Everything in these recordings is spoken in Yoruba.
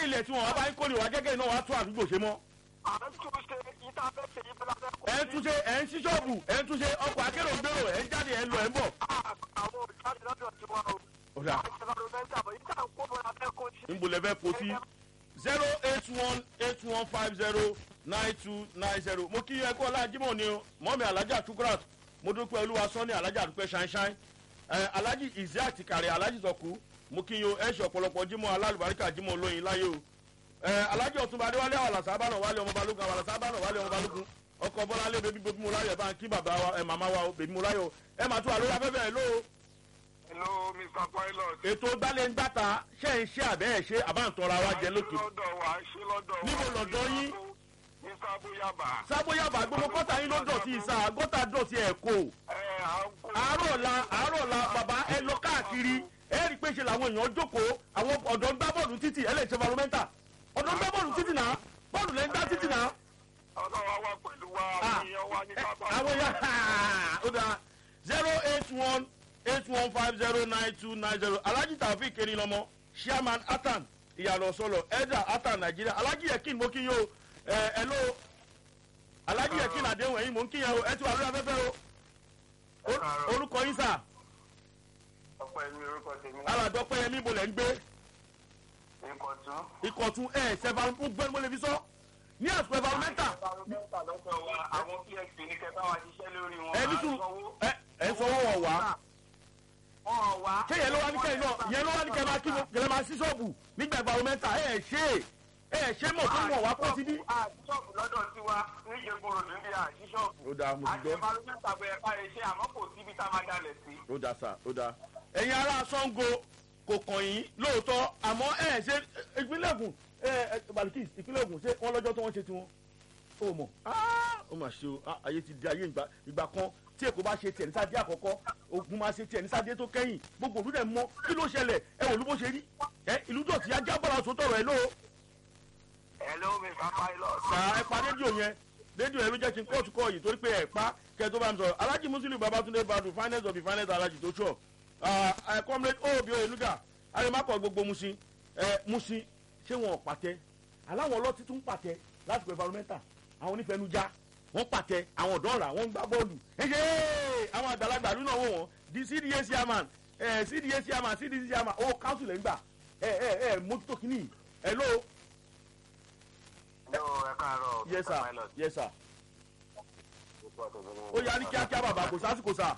ṣé ilẹ̀ tí wọ́n wá bá ń kórè wá gẹ́gẹ́ iná wá tún àdúgbò ṣe mọ́ à ń tún ṣe ìta fẹ́ ṣe yí bọ́lá fẹ́ kó ẹ̀ ń túnṣe ẹ̀ ń ṣí ṣọ́ọ̀bù ẹ̀ ń túnṣe ọkọ̀ akérò ń gbèrò ẹ̀ ń jáde ẹ̀ ń lọ ẹ̀ ń bọ̀. àwọn òjáde lọ́dọ̀ tí wọ́n o. ọ̀dà environmental bọ̀ ìta ń kó bọ́lá fẹ́ kó sí. níbo lẹ fẹ́ kó sí zero eight one eight one five zero nine two nine zero mo kí ẹ kó ọlájúmọ̀ ni o mọ́mi alájà tukrat mo dúpẹ́ olúwa sọ́ni alájà dúpẹ́ ṣáínṣáín ẹ alájì ìzí àti kàrẹ́ alájì sọ̀kú mo kí yo ẹ ṣe ọ̀pọ̀lọpọ̀ jímọ̀ alálùbáríkà jímọ̀ olóyin láyé o ẹ alájì ọ̀túnba adéwálé àwọn àlàsábànà wálé ọmọ balógun àwọn àlàsábànà wálé ọmọ balógun ọkọ̀ bọ́láńlé bèbí bèbí mo láyọ̀ bá ń kí bàbá wa ẹ màmá wa o bèbí mo láyọ̀ ẹ màá tún àlóyè afẹ́fẹ́ ẹ lóo hello mr pilot. ètò gbálẹ́ngbàta ṣe ń ṣe àbẹ́ ẹ̀ ṣe àbáǹtọ́ra wa jẹ lókè. ṣe lọ́dọ̀ wa ṣe lọ́dọ̀ wa. Níbo lọ̀dọ̀ yín? ní sábóyàbá. sábóyàbá gbogbo kọ́tà yín ló dọ̀tí ìsà gọ́tà dọ̀tí ẹ̀ kó. ẹ à ń kó. àárọ̀ la àárọ̀ la bàbá ẹ lọ káàkiri ẹ rí i pé ṣe làwọn èèyàn jókòó àwọn ọ̀dọ́ ń gbá bọ́ọ̀lù títì ẹ lè ṣe environmental ọ̀dọ́ ń gbá bọ́ọ̀lù títì náà bọ́ọ̀lù lẹ́ ń gbá títì náà. ọlọ́wà wà pẹ̀lú wa Ah, àwọn èèyàn wa ní ẹ, bàbá. àwọn èèyàn ó dáa zero eight one eight one five zero nine two nine zero alhaji taofik erinlọmọ chairman atan ìyàlọ sọlọ elder atan nàìjíríà alhaji yekin mo kí yín o ẹ ẹ ló alhaji yekin àdéhùn ẹ̀yin mo ń kí yín o ẹ ti wà lórí afẹ́fẹ́ o O- orúkọ yín sà ọpẹ́ mi orúkọ tèmi. alàdọ́pẹ́ yẹn níbo lẹ́ ń gbé nǹkan tún. ìkọ̀tún ẹ̀ ṣẹ̀fà ń gbẹ́ mo lè fi sọ ní àsìkò environmental environmental lọ́dọ̀ wa àwọn psp ní kẹta wa ṣiṣẹ́ lórí wọn. ẹ ní tún ẹ ẹ sọwọ́ wọ̀ wá wọn wá. ṣé yẹn ló wá ní kẹ́yìn náà yẹn ló wá ní kẹ́yìn máa kí mo kẹ́lẹ́ máa sí ṣọ́ọ̀bù nígbà environmental ẹ̀ ṣe ẹ̀ ṣe mọ̀ tó mọ̀ wá pọ̀ síbí. àṣìṣọ́ọ̀bù lọ́dọ̀ tiwa níjẹ̀gbọ̀rọ̀ níbi àṣìṣọ́ọ̀bù. ó dáa mo ti àti gbọ́. environmental bẹ̀rẹ̀ káyọ̀ ṣe àmọ́ kò síbi tá a máa dalẹ̀ sí. ó dáa sà ó dáa. ẹ̀yin ará sango kò kàn yín lóòótọ́ àmọ́ ẹ̀ ṣe ìpínlẹ̀ Ògùn ẹ̀ ẹ̀ balikis ìpínlẹ̀ Ògùn ṣé wọ́n lọ́jọ́ tó wọ́n ṣe tiwọn. ó mọ̀ ó mà ṣe o Ah, ayé ti di ayé ìgbà ìgbà kan tí èkó bá ṣe tiẹ̀ ní sáde àkọ́kọ́ Ògùn máa ṣe tiẹ̀ ní sáde tó kẹ́yìn gbogbo òlú dẹ̀ mọ̀ kí ló ṣẹlẹ̀ ẹ wò ló bó ṣe rí ẹ ìlú dọ̀tí ajá bọ̀rọ̀ àṣọ tọ̀rọ̀ ẹ lóo hello mr pilot. sà ẹ pa rédíò yẹn rédíò yẹn ló jẹ́ kí n kóòtù kọ́ yìí torí pé ẹ pa kẹ́ ẹ tó bá mi sọ̀rọ̀ alájì muslim babatunde badu finance of the finance alájì tó sọ̀ ẹ comrade obi oyenuga arimakọ gbogbo musin ẹ musin ṣé wọn ò pàtẹ aláwọn ọlọ́tí tún pàtẹ láti pẹ̀ environmental àwọn onífẹ̀ẹ́nujà wọ́n pàtẹ àwọn ọ̀dọ́ ọ̀rà wọ́n ń gbá bọ́ọ̀lù ẹ ṣe àwọn àgbàlagbà lónà wò wọ́n di cda chairman ẹ cda chairman cdc chairman owó council ẹ̀ ń gbà ẹ ẹ ẹ mójútó kínní ẹ ló Hello, ẹ káàárọ̀. yes Mr. sir Pilot. yes sir Orúkọ tèmi ni- ó yá ní kíákíá bàbá kò sásìkò sáà.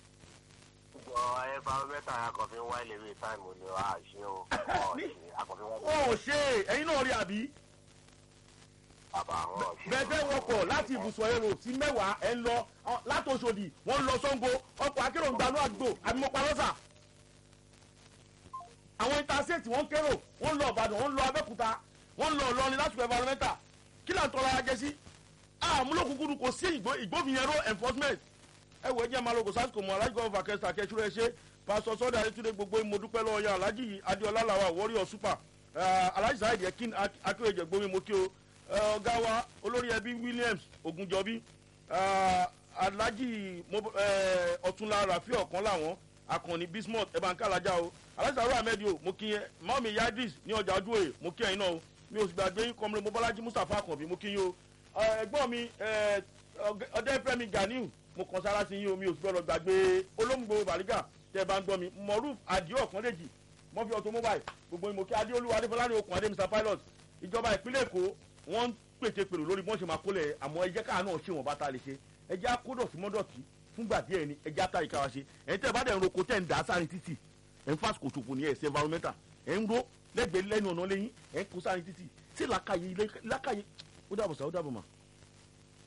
Ìjọ environmental akọ̀fin wá ilé ìwé táìmù ni wàá ṣe o. Ní- Akọ̀fin wá wọn ò ṣe é ẹyin náà rí àbí bàbá àwọn ọ̀ṣẹ́. bẹẹbẹ wọkọ láti ibùsùn èrò sí mẹwàá ẹ ń lọ ọ, láti Òṣòdì wọn ń lọ Ṣàngó ọkọ̀ akérò ń gbanú àdúgbò àbímọpalọsà àwọn intanṣẹẹtì wọn ń kérò wọn ń lọ Ìbàdàn wọn ń lọ Abẹ́òkúta wọn ń lọ Ìlọrin láti fẹ environmental kí là ń tọ́ra ajẹ́ sí àmúlòkùnkùn kò sí ìgbó ìgbófinyẹró enforcement ẹ wọ ẹjẹ maloko sasco mọ alájọ ọfà kẹsà kẹsùrẹ ṣe pásọ sọdọ ayétúndé gbogbo ìmọdúpẹ lọ́wọ́ yan alájì adéọlá làwà warrior super eh, alájì sáyẹdì ẹkín akérèjẹ gbomi mo kí o eh, ọgá wa olórí ẹbí williams ogunjọbí eh, alájì mo- eh, ọ̀túnla rafi ọ̀kan làwọn akànnì bismuth ẹ̀bànkà alájà o alájì sàrò ahmed o mo kí yẹn mọ́mí yadris ní ọjà ọdún òye mo kí ẹ̀yin náà o mi ò sì gbàgbé yín kọ́mọ́lé mo bọ́lájí mustapha akànbí mo kí yín o Eh, ẹ̀gbọ́n mi eh, ọgẹ- ọdẹfẹmi ganiu mo kàn sára sí yín omi òsì gbọdọ gbàgbé olóńgbò bàrígà tẹ bá ń gbọ́ mi mọrúf adio ọkànlẹjì mọfì automobile gbogbo ìmọ̀kí adéolúwa adéfọláni okùn adé mr pilot ìjọba ìpínlẹ̀ èkó wọ́n ń pète pèrò lórí bí wọ́n ṣe máa kólẹ̀ àmọ́ ẹjẹ́ káà náà ṣe wọ́n bá ta lè ṣe ẹjẹ́ akódọ̀tí mọ́dọ̀tí fúngbà díẹ̀ ni ẹjẹ́ ata ìka wa ṣe ẹ̀yin tẹ́ ẹ bá dẹ̀ ń roko tẹ́ ń dà á sáré títì ẹ̀ ń fásitì ṣòfò ní ẹ̀sẹ̀ environmental ẹ̀ ń ro lẹ́gbẹ̀ẹ́ lẹ́nu ọ̀nà lẹ́yìn ẹ̀ ń kó sáré títì sí làkàyè làkàyè ó dàbọ̀ sá ó dàbọ̀ mà.